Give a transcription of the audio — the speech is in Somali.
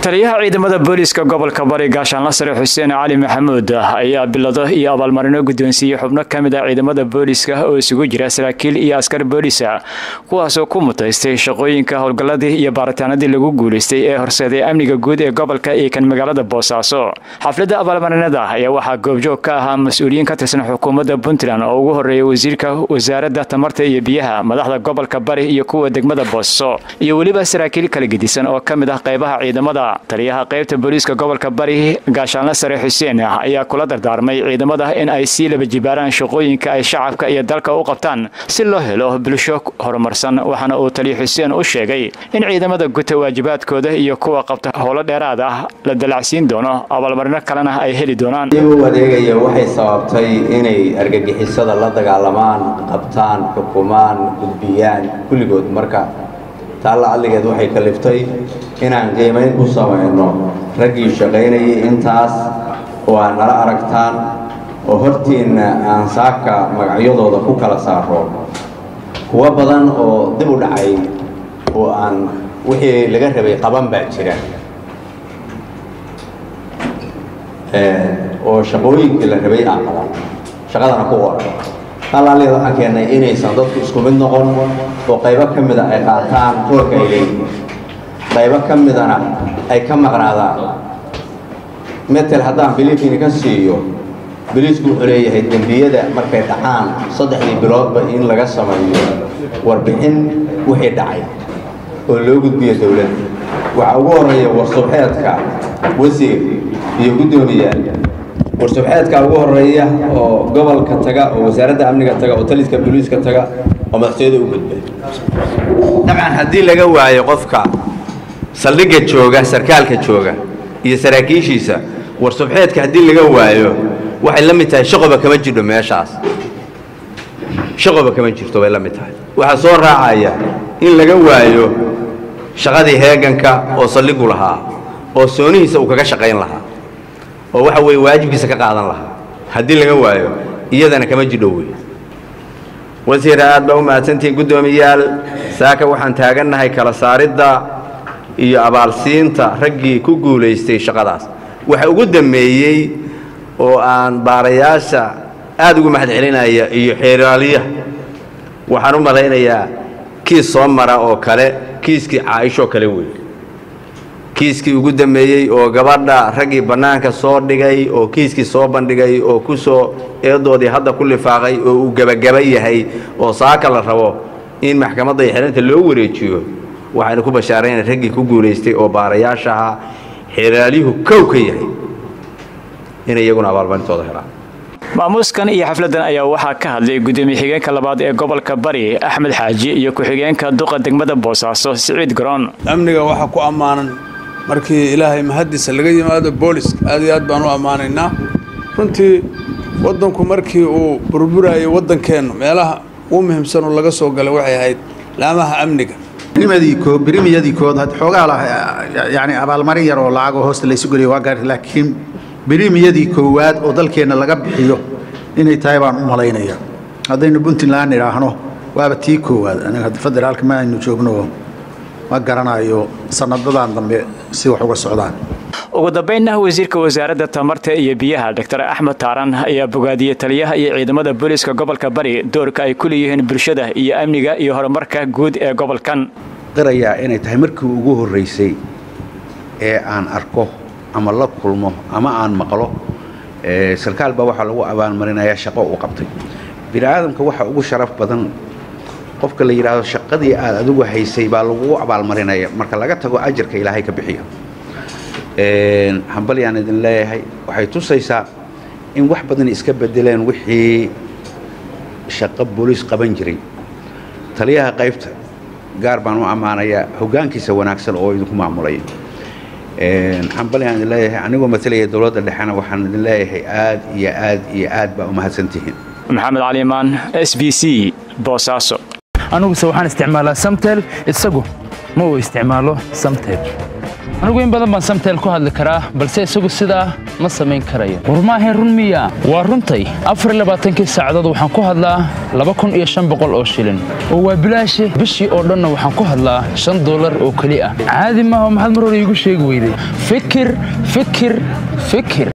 taliyaha ciidamada booliiska gobolka bari gaashaanla sare xuseen cali maxamuud ayaa bilado iyo abaalmarino guddoonsiiyey xubno ka mid ah ciidamada booliiska oo isugu jira saraakiil iyo askar booliisa kuwaasoo ku mutaystay shaqooyinka howlgalladii iyo baaritaanadii lagu guulaystay ee horseeday amniga guud ee gobolka iyo kan magaalada boosaaso xafladda abaalmarinada ayaa waxaa goobjoog ka ahaa mas-uuliyiin ka tirsan xukuumadda puntland oo ugu horreeyay wasiirka wasaaradda tamarta iyo biyaha madaxda gobolka bari iyo kuwa degmada boosaaso iyo weliba saraakiil kala gedisan oo ka mid ah qaybaha ciidamada taliyaha qaybta booliiska gobolka bari gaashaanle sare xuseen ayaa kula dardaarmay ciidamada in ay sii laba jibaaraan shaqooyinka ay shacabka iyo dalka u qabtaan si loo helo bulsho horumarsan waxaana uu taliya xuseen u sheegay in ciidamada guta waajibaadkooda iyo kuwa qabta howlo dheeraad ah la dalacsiin doono abaalmarino kalena ay heli doonaan u adeegaya waxay sababtay inay argagixisada la dagaalamaan qabtaan xukumaan gudbiyaan kulligood marka taalla adligeed waxay kaliftay inaan qiimayn ku samayno raggii shaqaynayay intaas oo aad nala aragtaan oo hortiinna aan saaka magacyadooda ku kala saaro kuwo badan oo dib u dhacay oo aan wixii laga rabay qaban baa jira oo shaqooyinkii la rabay aan qaban shaqadana ku qoran talaalied waxaan keennay inaysan dadku isku mid noqon oo qaybo ka mida ay qaataan roolka ay leeyihiin qaybo ka midana ay ka maqnaadaan metel haddaan biliifini ka siiyo biliisku wuxuu leeyahay dembiyada markay dhacaan saddexdii biloodba in laga sameeyo warbixin wixii dhacay oo loo gudbiyo dowladda waxaa ugu horreeya warsubxeedka wasiir iyo guddoomiyaal warsubxeedka ugu horeeya oo gobolka taga oo wasaaradda amniga taga oo taliska booliiska taga oo madaxtooyada u gudba dabcan haddii laga waayo qofka saldhigga jooga sarkaalka jooga iyo saraakiishiisa warsubxeedka haddii laga waayo waxay la mid tahay shaqoba kama jirho meeshaas shaqoba kama jirto bay la mid tahay waxaa soo raacaya in laga waayo shaqadii heeganka oo saldhigu lahaa oo soonihiisa uu kaga shaqayn lahaa oo waxa weeye waajibkiisa ka qaadan lahaa haddii laga waayo iyadana kama jidho wey wasiir aad baa u mahadsantihiin guddoomiyaal saaka waxaan taagannahay kala saaridda iyo abaalsiinta raggii ku guulaystay shaqadaas waxa ugu dammeeyey oo aan baarayaasha aad ugu mahad celinaya iyo xeeraaliyaha waxaan u malaynayaa kiis soo mara oo kale kiiskii caaishoo kale wey kiiskii ugu dambeeyey oo gabadha raggii bannaanka soo dhigay oo kiiskii soo bandhigay oo ku soo eedoodii hadda ku lifaaqay oo uu gebagaba yahay oo saaka la rabo in maxkamadda iyo xelinta loo wareejiyo waxaynu ku bashaarayna raggii ku guulaystay oo baarayaashaha xeraalyuhu kow ka yahay inay iyaguna abaalmarintooda helaan maamuuskan iyo xafladan ayaa waxaa ka hadlay gudoomiye xigeenka labaad ee gobolka bari axmed xaaji iyo ku-xigeenka duqa degmada boosaaso siciid garoon amniga waxaa ku ammaanan markii ilaahay mahaddiisa laga yimaado booliska aad iyo aad baan u ammaanaynaa runtii waddanku markii uu burburayay waddankeennu meelaha ugu muhiimsan oo laga soo galay waxay ahayd laamaha amniga birimiyadii kood xoogaa yani abaalmarin yar oo lacagoo hoosta laysu geliyo waa gaari laakiin birimiyadii koowaad oo dalkeenna laga bixiyo inay tahay baan u malaynaya haddaynu puntland idhaahno waaba tii koowaad aniga federaalka ma aynu joogno ma garanayo sanadadan dambe si wax uga socdaan ugu dambaynna wasiirka wasaaradda tamarta iyo biyaha dr axmed taaran ayaa bogaadiyey taliyaha iyo ciidamada booliiska gobolka bari doorka ay ku leeyihiin bulshada iyo amniga iyo horumarka guud ee gobolkan qirayaa inay tahay markii ugu horraysay ee aan arko ama la kulmo ama aan maqlo sarkaal baa waxaa lagu abaalmarinayaa shaqo uu qabtay bini aadamka waxa ugu sharaf badan qofka la yidhaahdo shaqadii aad adigu haysay baa lagugu abaalmarinaya marka laga tago ajarka ilaahay ka bixiyo hambalyaan idin leeyahay waxay tusaysaa in wax badan iska bedeleen wixii shaqo booliis qaban jiray taliyaha qaybta gaar baan u ammaanayaa hoggaankiisa wanaagsan oo idinku maamulay hambalyaan idin leeyahay anigoo matalaya dowladda dhexena waxaan idin leeyahay aad iyo aad iyo aad baa u mahadsantihiin maxamed caliimaan s b c boosaaso aniguse waxaan isticmaalaa samtel isagu ma uu isticmaalo samtel anigu in badan baan samteel ku hadli karaa balse isagu sidaa ma samayn karayo war maahayn run miya waa runtay afar iyo labaatankii saacadood waxaan ku hadlaa laba kun iyo shan boqol oo shilin oo waa bilaashi bishii oo dhanna waxaan ku hadlaa shan doolar oo keli ah caadi maaha maxaad mar hore iigu sheegi weyday fikir fikir fikir